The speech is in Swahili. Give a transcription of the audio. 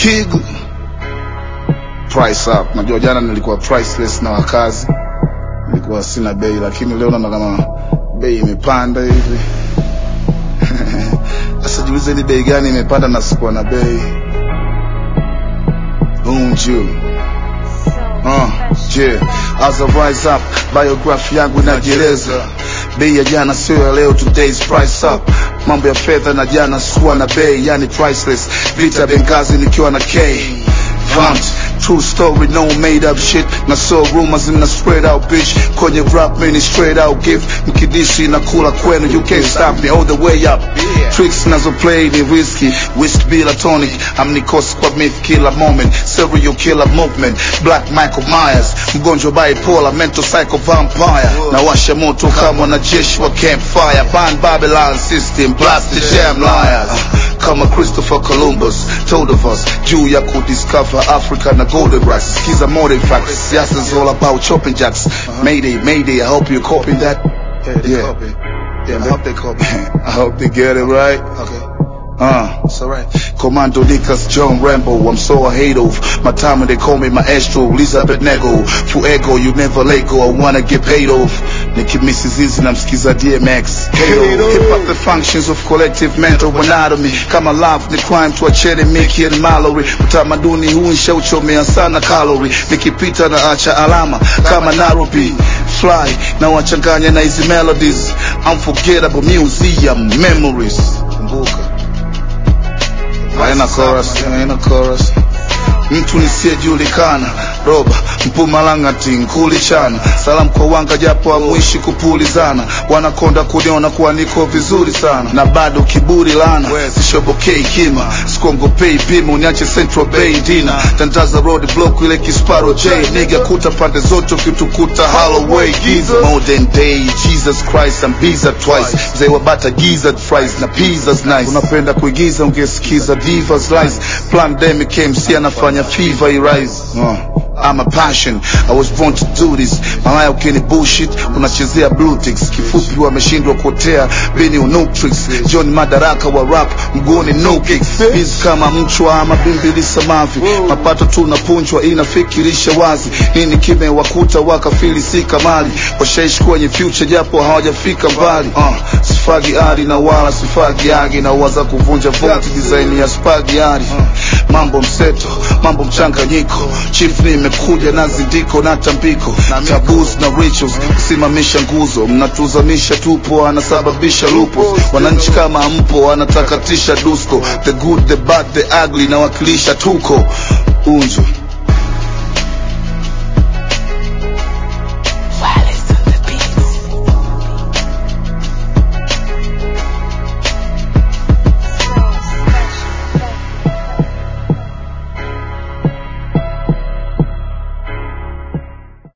Kigu price up. Najua jana nilikuwa priceless na wakazi, nilikuwa sina bei, lakini leo naona kama bei imepanda hivi. Sasa jiulize ni bei gani imepanda na sikuwa na bei. Unju Uh, yeah. As I rise up, biography yangu inajieleza. Bei ya jana sio ya leo, today's price up. Mambo ya fedha na jana sikuwa na bei, yani priceless. Vita Benghazi nikiwa na K. Vant, true story, no made up shit. Na so rumors in the spread out bitch. Kwenye rap mini straight out gift. Mkidishi na kula kwenu, you can't stop me all the way up. Tricks nazo play ni risky. Whiskey bila tonic. Amnikosi kwa myth killer moment. Serial killer movement. Black Michael Myers. Mgonjwa bipolar, mental psycho vampire. Na washa moto kama wanajeshi wa campfire. Ban Babylon system, blast the damn liars. Kama Christopher Columbus told of us juu ya kudiscover Africa na golden rice. Skiza more facts. Siasa is all about chopping jacks. Mayday, mayday. I hope you're copying that. Yeah, they Yeah. copy. Yeah, I hope they copy. I hope they get it right. Okay, Uh. it's alright. Commando Nikas, John Rambo, I'm so I hate of My time when they call me maestro, Elizabeth Nego Fuego, you never let go, I wanna get paid off Nicki Mrs. Easy, namsikiza DMX Halo, hip hop the functions of collective mental anatomy Kama love ni crime, tuachene Mickey and Mallory Utamaduni huu nshauchomea sana calorie Nikipita na acha alama, kama Nairobi Fly, na wachanganya na hizi melodies Unforgettable museum memories Kumbuka. haina chorus, haina chorus. Mtu nisiyejulikana roba Mpumalang'ati nkulichana salamu kwa wanga japo amwishi kupulizana wanakonda kuniona kuwa niko vizuri sana na bado kiburi lana sishobokei kima sikongopei pima uniache Central Bay dina tandaza road block ile kisparo J nigga kuta pande zote ukitukuta Holloway giza modern day Jesus Christ I'm biza twice mzee wa bata gizzard fries na pizzas nice unapenda kuigiza ungesikiza divas lies pandemic MC anafanya fever irise uh. I'm a passion, I was born to do this Malaya ukini bullshit, unachezea blue ticks Kifupi wameshindwa kuotea, bini unutrix John madaraka wa rap, mguuni no kicks Biz kama mchwa ama bimbilisa mavi Mapato tunapunjwa inafikirisha wazi Nini kimewakuta wakafilisika mali Washaishi kwenye future japo hawajafika mbali uh, Sifagi ari na wala sifagi agi Na waza kuvunja voti design ya spagi ari Mambo mseto, mambo mchanganyiko Chief nimekuja na zindiko na tambiko Taboos na rituals, kusimamisha nguzo Mnatuzamisha tupo, anasababisha lupo Wananchi kama mpo, anatakatisha dusko The good, the bad, the ugly, nawakilisha tuko Unju,